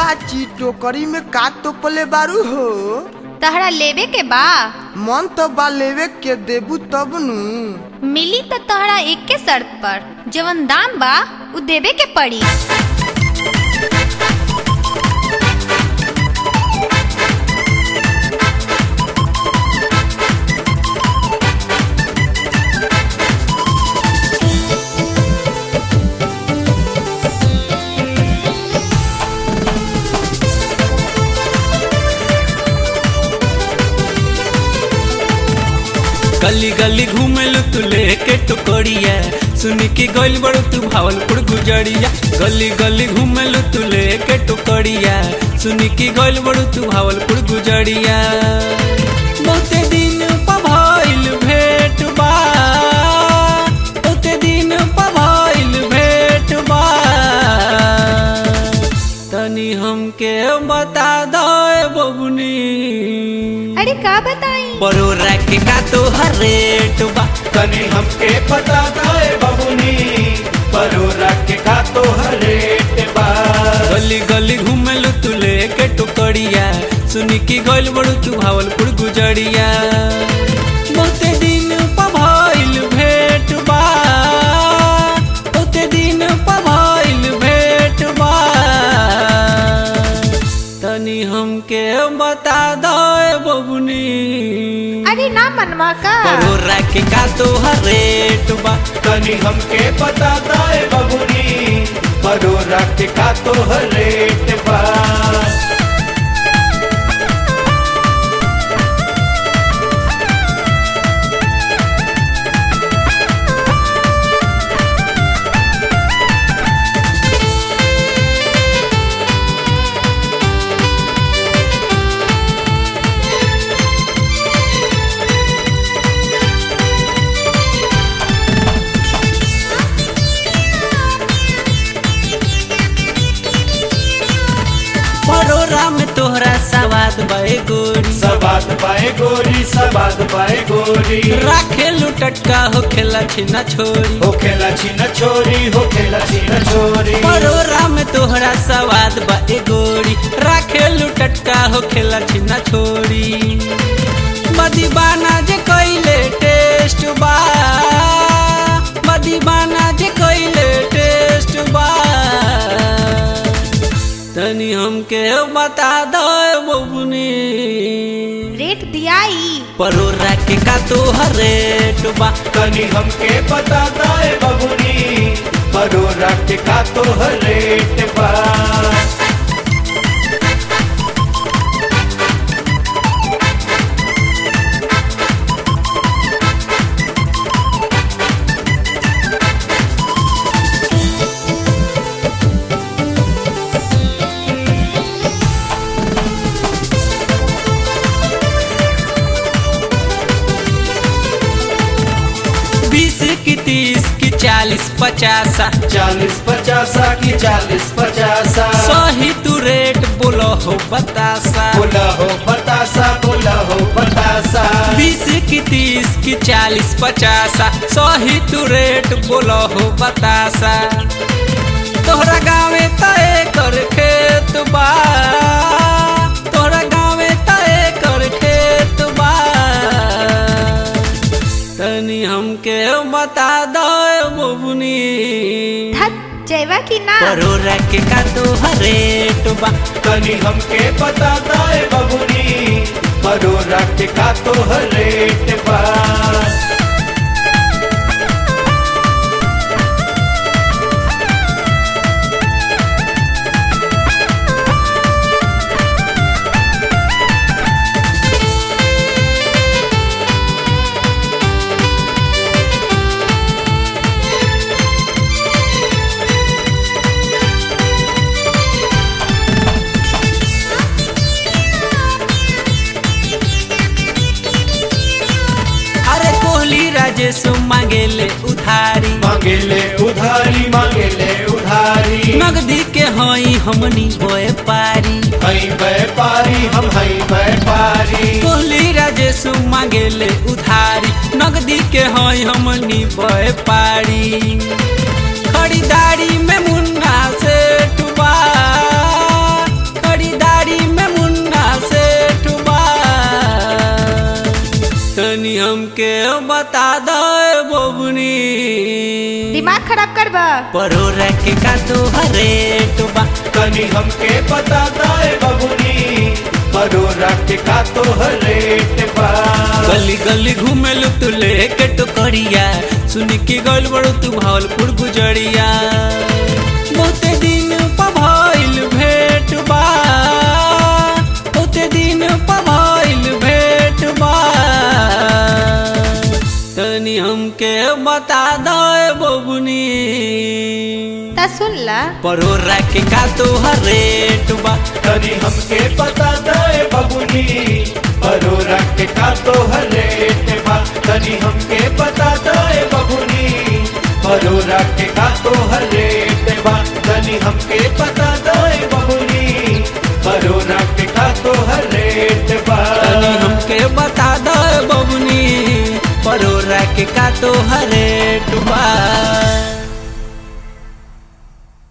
बाची टोकरी में का तोपले बारू हो तहरा लेवे के बा मन तो बा लेवे के देबू तब नु मिली त तहरा एक के शर्त पर जवन दाम बा उ देवे के पड़ी गली गली घूमेलु तू लेके टुकड़िया सुन के गइल बड़ू तू भावलपुर गुजरिया गली गली घूमेलु तू लेके टुकड़िया सुन के गइल बड़ू तू भावलपुर गुजरिया बहुते दिन पभइल भेट बा बहुते दिन पभइल भेट बा तनी हमके बता दो बबुनी अरे का बताई बरोरा के का तो हर रेट बा तनी हमके पता दाए बबुनी परोरा के का तो हर रेट बा गली गली घूमेलु तू लेके टुकड़िया सुनी की गइल बड़ू तू भावलपुर गुजरिया बहुते दिन पभइल भेट बा बहुते दिन पभइल भेट बा तनी हमके बता दो बबुनी अरे ना मनवा का बरोरा के का तो हर रेट बा तनी हमके पता दाए बबुनी परोरा के का तो हर रेट बा परोरा में तोहरा सवाद बे गोरी सबात पाए गोरी सबात पाए गोरी राखेलू टटका हो खेला छिना छोरी हो खेला छिन छोरी हो खेला छिन छोरी परोरा में तोहरा सवाद बे गोरी राखेलू टटका हो खेला छिना छोरी मदीबाना जे कइले टेस्ट बा मदीबाना जे कइले टेस्ट बा तनी हमके बता दो बबुनी रेट दियाई परोरा के का तोहर रेट बा तनी हमके पता दाए बबुनी परोरा के का तो हर रेट बा बीस की तीस की चालीस पचासा चालीस पचासा की चालीस पचासा सही तू रेट बोलो हो बतासा बोला हो बतासा बोला हो बतासा बीस की तीस की चालीस पचासा सही तू रेट बोलो हो बतासा तोहरा गाँवे तय कर खेत बा तोहरा गाँवे तय कर खेत बा तनी हमके बता दो बबुनी धत जैवा की ना परोरा के का तो रेट बा तनी हमके पता दाए बबुनी परोरा के का तो हर रेट बा अरे कोहली राजेश मांगेले उधारी मांगेले उधारी मांगेले उधारी नगदी के हई हमनी होए पारी हई व्यापारी हम हई व्यापारी कोहली राजेश मांगेले उधारी नगदी के हई हमनी होए पारी खरीदारी में मुन्ना से टुबा बता दो बबुनी दिमाग खराब करबा परोरा के का तो रेट बा तनी हमके पता दाए बबुनी परोरा के का तो रेट बा गली गली घूमेलू तू लेके टुकड़िया सुन के गल बड़ू तू भावलपुर गुजरिया बहुते दिन पभइल भेट बा बहुते दिन पभइल भेट बा तनी हमके बता दो बबुनी ता सुन ला परोरा के का तो रेट बा तनी हमके पता दाए बबुनी परोरा के का तो रेट बा तनी हमके पता दाए बबुनी परोरा के का तो रेट बा तनी हमके पता दाए बबुनी परोरा के का तो रेट बा तनी हमके बता दो बबुनी परोरा के का तो रेट बा